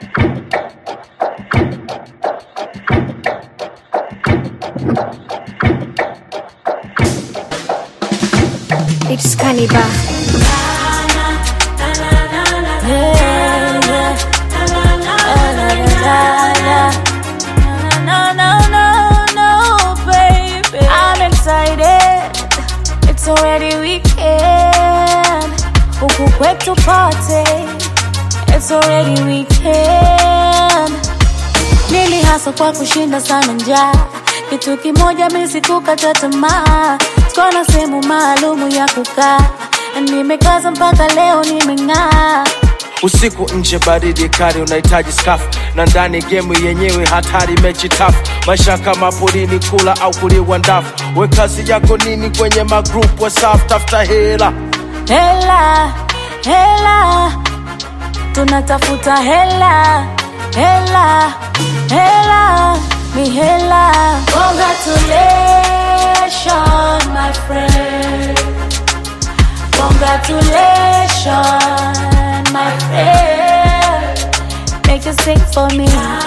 It's Cannibal. I'm excited. It's already weekend. Huku kwetu party. It's already weekend. Nili hasa kwa kushinda sana njaa. Kitu kimoja mimi sikukata tamaa. Sikuwa na sehemu maalumu ya kukaa. Nimekaza mpaka leo nimeng'aa. usiku nje baridi kali unahitaji skafu na ndani gemu yenyewe hatari mechi tafu maisha kama porini kula au kuliwa ndafu we kazi yako nini kwenye magrup wasaf tafuta hela Hela, hela, tunatafuta hela, hela, hela, mi hela. Congratulations, my friend. Congratulations, my friend. Make you sing for me.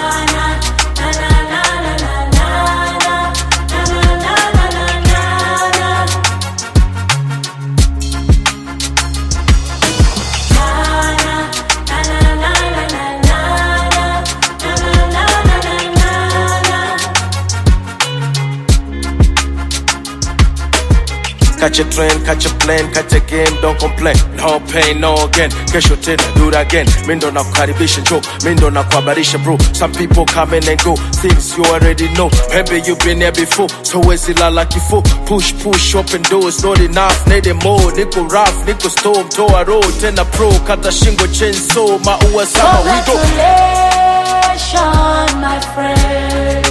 Catch a train, catch a plane, catch a game, don't complain. No pain, no gain. Kesho tena, do it again. Mindo na kukaribisha njoo, mindo na kuhabarisha bro. Some people come in and go, things you already know. Maybe you been there before, so wezi lala kifo. Push, push, open doors, not enough, need more. Niko rough, niko storm, toa road, tena pro, kata shingo chainsaw, maua sama, we go. Congratulations, my friend.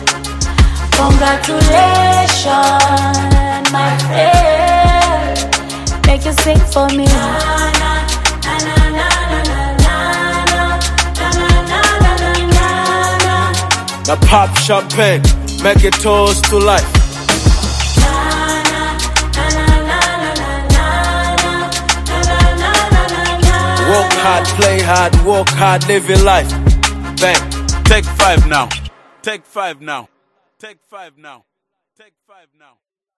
Congratulations, my friend. Make you sing for me. Now pop champagne, make it toast to life. Work hard, play hard, work hard, live your life. Bang. Take five now. Take five now. Take five now. Take five now.